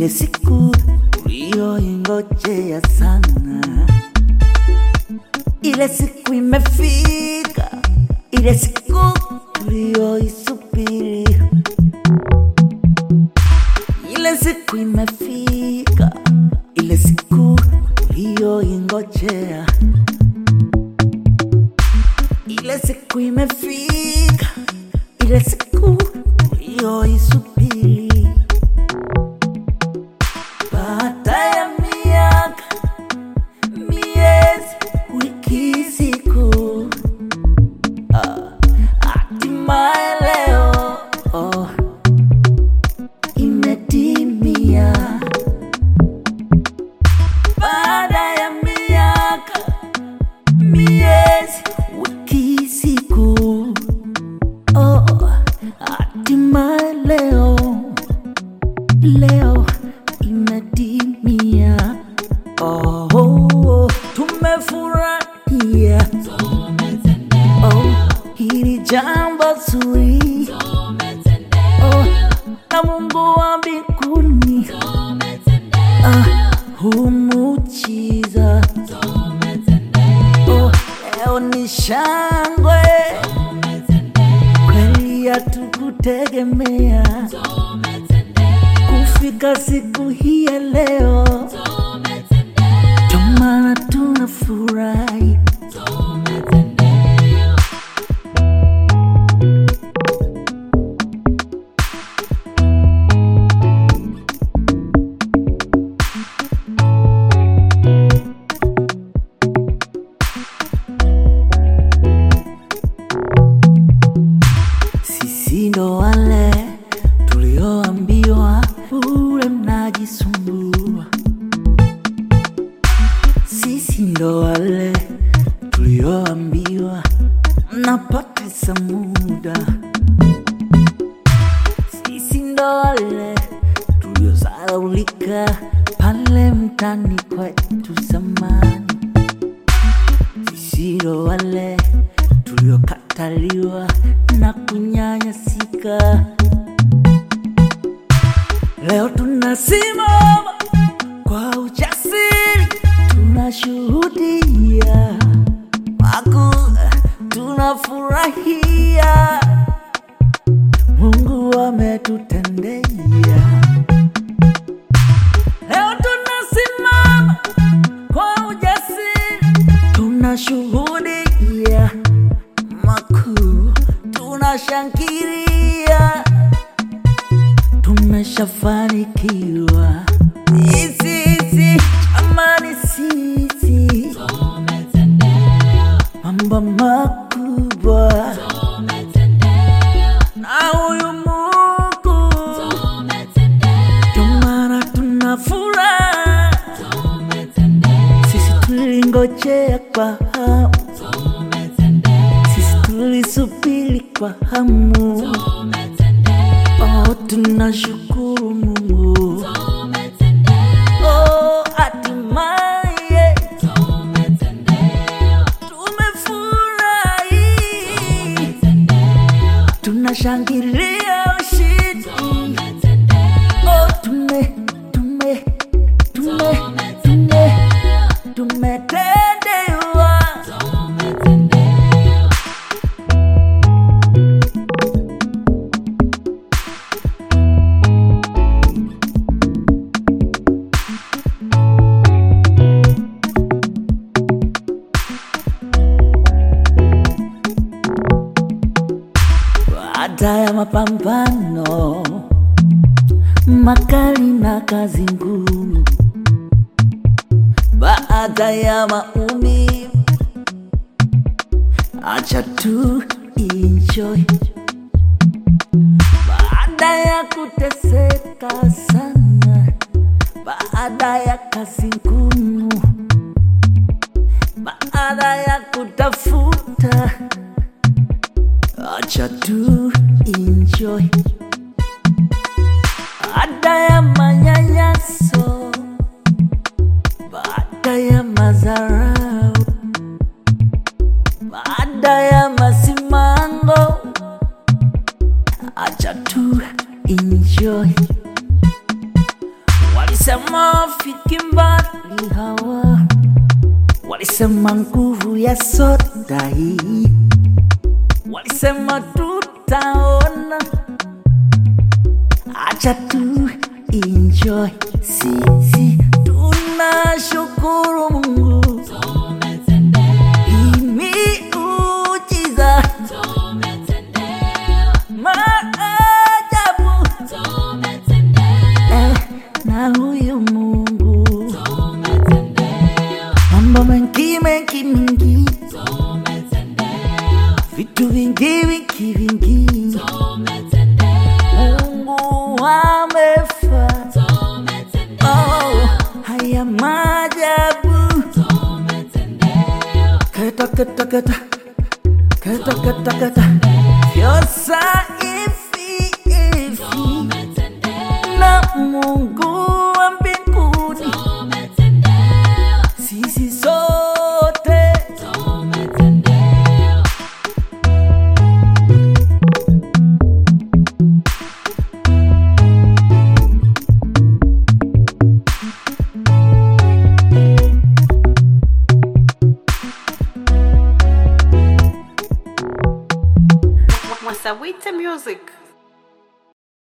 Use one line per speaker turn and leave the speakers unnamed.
ile siku tuliyoingojea sana, ile siku imefika, ile siku tuliyoisubiri, ile siku imefika, ile siku tuliyoingojea, ile siku imefika, ile siku tuliyoisubiri. Baada ya miaka, miezi, wiki, siku, ah, hatimaye leo oh, imetimia. Baada ya miaka, miezi, wiki, siku, oh, hatimaye leo leo imetimia. Oh, oh, oh, tumefurahia oh, hili jambo zuri oh, na Mungu wa mbinguni ah, humujiza oh, leo ni shangwe kweli, hatukutegemea kufika siku hii ya leo, ndio maana tunafurahi. Sisi ndo wale tulioambiwa bure mnajisumbua. Sisi ndo wale tulioambiwa mnapoteza muda. Sisi ndo wale tuliozalaulika pale mtani kwetu zamani. Sisi ndo wale tuliokataliwa na kunyanyasika. Leo tunasimama kwa ujasiri, tunashuhudia makuu, tunafurahia Mungu ametutendea. Leo tunasimama kwa ujasiri, tunashuhudia makuu, tunashangilia, tumeshafanikiwa. Sisi jamani, sisi mambo makubwa na huyu Mungu, ndio maana tuna furaha. Sisi tulingojea kwa hamu, sisi tulisubiri kwa hamu. Oh, tunashukuru Mungu. Oh, hatimaye tumefurahi, tunashangilia ushindi. Oh, tume tume tume tume tumetendewa. Baada ya mapambano makali na kazi ngumu, baada ya maumivu, acha tu enjoy. Baada ya kuteseka sana, baada ya kazi ngumu, baada ya kutafuta acha tu enjoy. Baada ya manyanyaso, baada ya madharau, baada ya masimango, acha tu enjoy. walisema wafiki mbali hawa, walisema nguvu ya soda hii, walisema tutaona, acha tu enjoy. Sisi tunashukuru Mungu imiujiza maajabu eh, na huyu Mungu mambo mengi mengi mingi vitu vingi vingi vingi Mungu amefanya oh, haya maajabu keta keta keta keta keta keta vyosa hivi hivi na Mungu wa mbinguni sisi sote
Mwasawita Music.